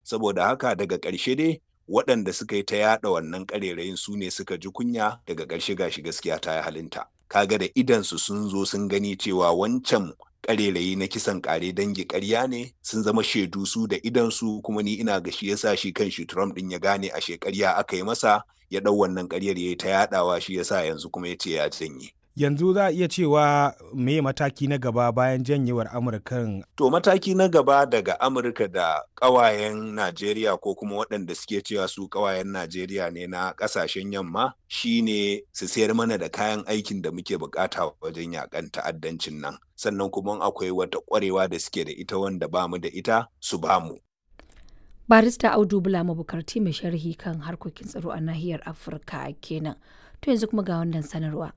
saboda haka daga ƙarshe dai waɗanda suka yi ta yaɗa wannan ƙarerayin su ne suka ji kunya daga ƙarshe gashi gaskiya ta yi halinta kaga da idansu sun zo sun gani cewa wancan ƙarerayi na kisan ƙare dangi ƙarya ne sun zama shaidu su da idansu kuma ni ina ga shi yasa shi kan shi Trump ɗin ya gane a shekarya aka yi masa ya ɗau wannan ƙaryar ya yi ta yaɗawa shi yasa yanzu kuma ya ce ya janye. yanzu za a iya cewa me mataki na gaba bayan janyewar amurkan to mataki na gaba daga amurka da ƙawayen najeriya ko kuma waɗanda suke cewa su ƙawayen najeriya ne na ƙasashen yamma shine su sayar mana da kayan aikin da muke bukata wajen yakan ta'addancin nan sannan kuma akwai wata ƙwarewa da suke da ita wanda ba mu da ita su ba mu barista audu bula mabukarti mai sharhi kan harkokin tsaro a nahiyar afirka kenan to yanzu kuma ga wannan sanarwa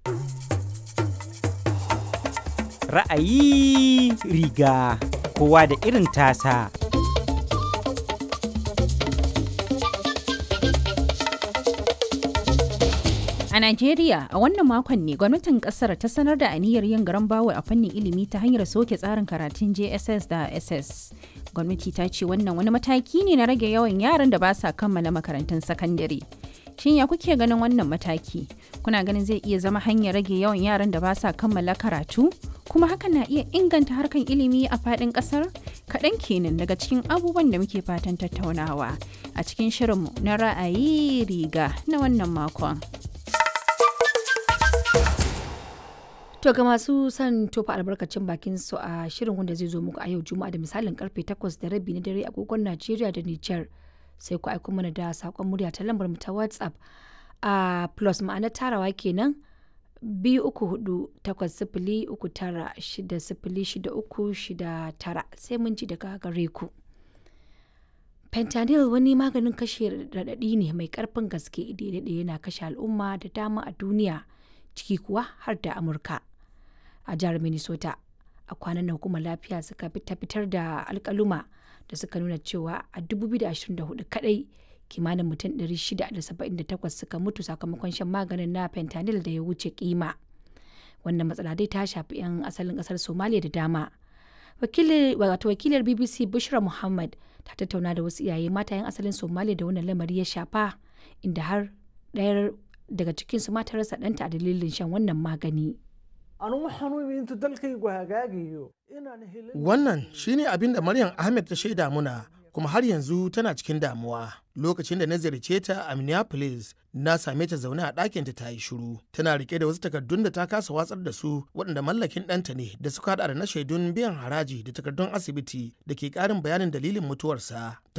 Ra'ayi riga kowa da irin tasa. A Najeriya, a wannan makon ne gwamnatin kasar ta sanar da aniyar yin garan bawo a fannin ilimi ta hanyar soke tsarin karatun JSS da SS. Gwamnati ta ce wannan wani mataki ne na rage yawan yaran da ba sa kammala makarantun sakandare. Shin ya kuke ganin wannan mataki? Kuna ganin zai iya zama hanyar rage yawan yaran da ba sa kammala karatu? Kuma hakan na iya inganta harkan ilimi a faɗin ƙasar? Kaɗan kenan daga cikin abubuwan da muke fatan tattaunawa a cikin shirinmu na ra'ayi riga na wannan makon. To ga masu son tofa albarkacin bakin su a shirin wanda zai zo muku a yau Juma'a da misalin karfe 8 da rabi na dare agogon Najeriya da Nijar. sai ku aiko mana da saƙon murya ta lambar mu ta whatsapp a plus ma'ana tarawa kenan biyu uku hudu takwas sifili uku tara shida sifili shida uku shida tara sai mun ji daga gare ku fentanyl wani maganin kashe raɗaɗi ne mai ƙarfin gaske daidai yana kashe al'umma da dama a duniya ciki kuwa har da amurka a jihar minnesota a kwanan nan hukumar lafiya suka fitar da alkaluma da suka nuna cewa a 2024 kadai kimanin mutum 678 suka mutu sakamakon shan maganin na fentanyl da ya wuce kima wannan matsala dai ta shafi 'yan asalin kasar somalia da dama wato wakilar bbc bushra muhammad ta tattauna da wasu iyaye mata 'yan asalin somalia da wannan lamari ya shafa inda har ɗayar daga cikinsu mata rasa ɗanta a dalilin shan wannan magani Wannan shine abin da Maryam Ahmed ta shaida muna kuma har yanzu tana cikin damuwa. Lokacin da na ziyarce ta a Minneapolis, na same ta zaune a ɗakinta ta yi shiru. Tana rike da wasu takardun da ta kasa watsar da su waɗanda mallakin ɗanta ne da suka haɗa da na shaidun biyan haraji da takardun asibiti da ke ƙarin bayanin dalilin mutuwarsa.